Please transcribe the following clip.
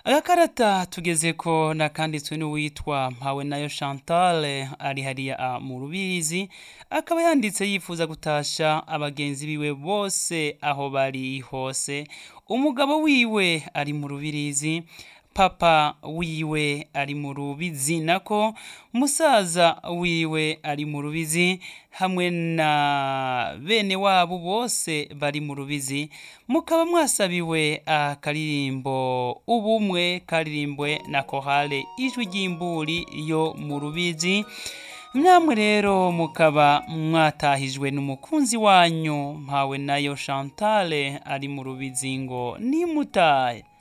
agakarata tugeze ko nakanditswe n'uwitwa mpawe nayo Chantal ari hariya mu rubizi akaba yanditse yifuza gutasha abagenzi biwe bose aho bari hose umugabo wiwe ari mu rubirizi papa wiwe ari mu rubizi nako musaza wiwe ari mu rubizi hamwe na bene wabo bose bari mu rubizi mukaba mwasabiwe akaririmbo ubumwe karirimbwe na kohale ijwi ry'imburi yo mu rubizi namwe rero mukaba mwatahijwe n'umukunzi wanyu mpawe nayo Chantal ari mu rubizi ngo nimutahe